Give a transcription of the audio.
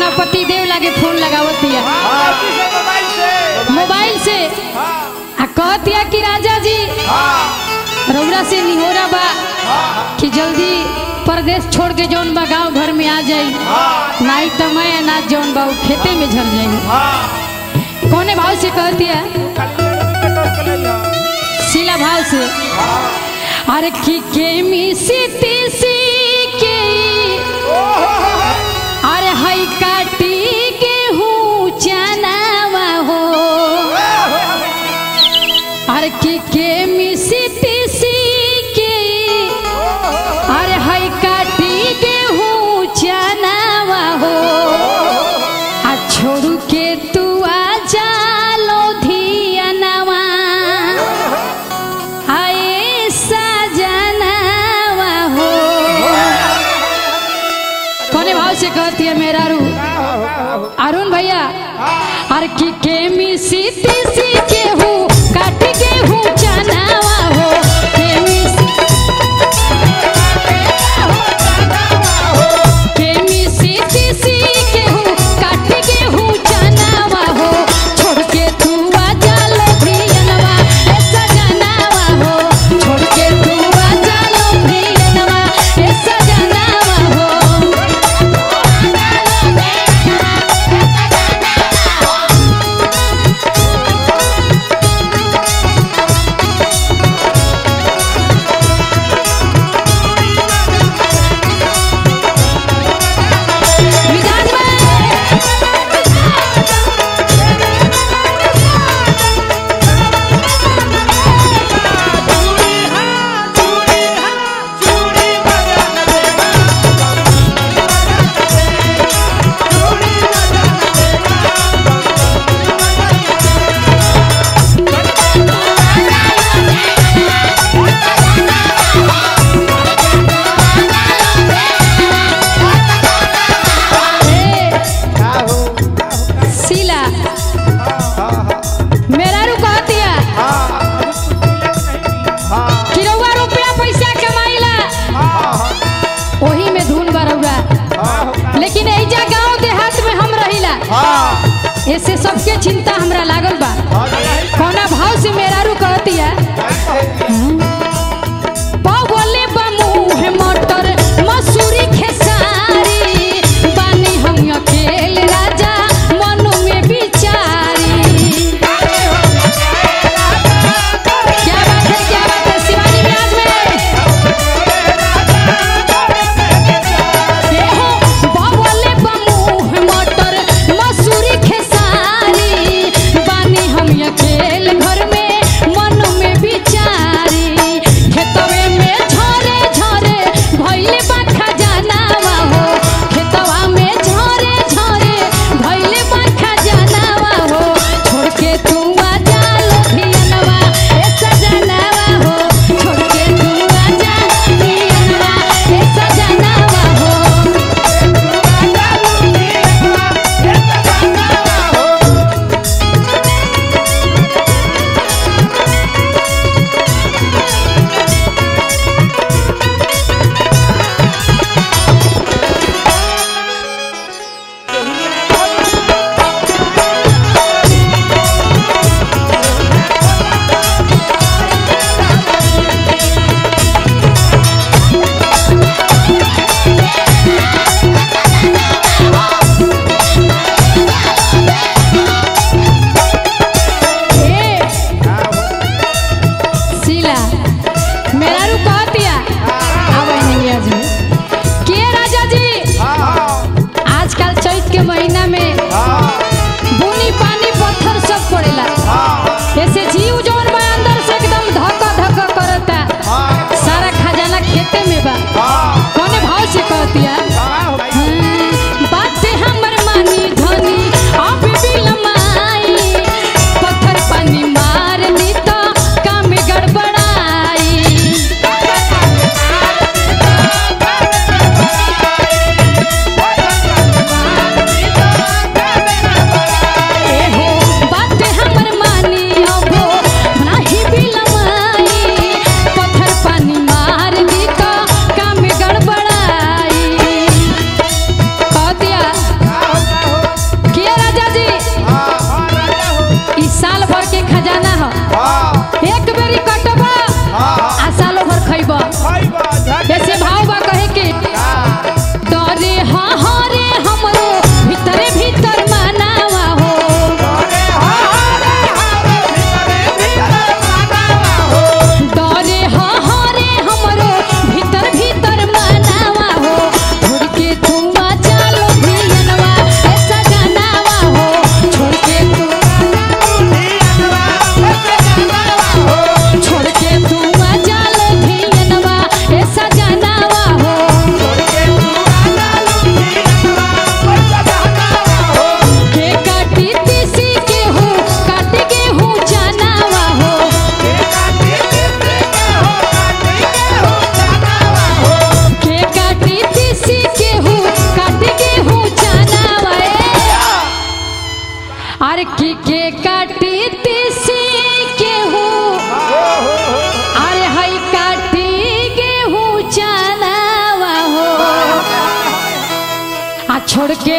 हमरा पति देव लागे फोन लगावतिया मोबाइल से आ कहतिया कि राजा जी रौरा से निहोरा बा कि जल्दी परदेश छोड़ के जौन बा गांव घर में आ जाई नहीं तो मैं अनाज जौन बा उ खेते में झर जाई कौने भाव से कहतिया शिला भाव से अरे की के मिसी तीसी के अरे हई काटी गेहूं चनावा हो अरे की के मिसी तीसी के अरे हई काटी गेहूं चनावा हो आ छोड़ू के तू आ जा लोधियनवा आए सजनवा हो कोने भाव से कहती है मेरा रू अरुण भैया अरे की के मिसी तीसी के हूँ काट के हूँ चनावा हो के मिसी के मिसी तीसी के हूँ काट के हूँ चनावा हो छोड़ के तू आ जा लोधियनवा ए सजनवा हो छोड़ के तू आ जा लोधियनवा ए सजनवा हो विधान में ए, शीला मेरा रू कहतिया कि रउआ रुपया पैसा कमाइला ओही में धुन बरौरा लेकिन एजा गांव देहात में हम रहिला ऐसे सबके चिंता हमरा लागल बा कौना भाव से मेरा रू कहतिया पवले बमुह मटर मसूरी खेसारी बानी हम अकेले राजा मनु में बिचारी क्या बात है क्या बात है शिवानी विराज में हो बावले बमुह मटर मसूरी खेसारी बानी हम अकेले घर में मन में बिचारी आर की के काटी तीसी गेहूं अरे हई काटी गेहूं चनावा हो आ छोड़ के